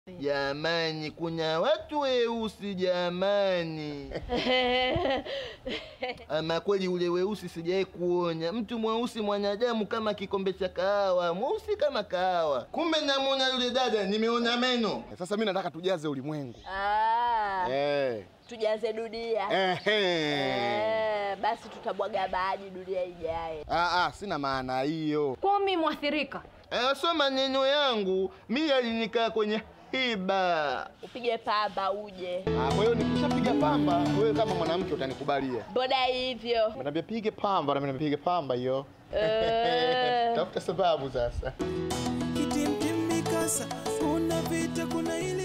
Jamani, kuna watu weusi jamani. Ama kweli ule weusi sijawahi kuona mtu mweusi mwanadamu kama kikombe cha kahawa, mweusi kama kahawa. Kumbe namwona yule dada, nimeona meno. Sasa mi nataka tujaze ulimwengu Ah, eh. tujaze dunia. Ehe. Eh, basi tutabwaga maji dunia ijaye. Ah, ah, sina maana hiyo. Kwa mimi mwathirika. Eh, so maneno yangu mi alinikaa kwenye hiba. Upige pamba uje. Ah, kwa hiyo nikishapiga pamba, wewe kama mwanamke utanikubalia. Mbona hivyo? Naambia pige pamba, na mimi napiga pamba hiyo. Eh. Tafuta sababu sasa. Kitimtim mikasa, kuna vita, kuna ile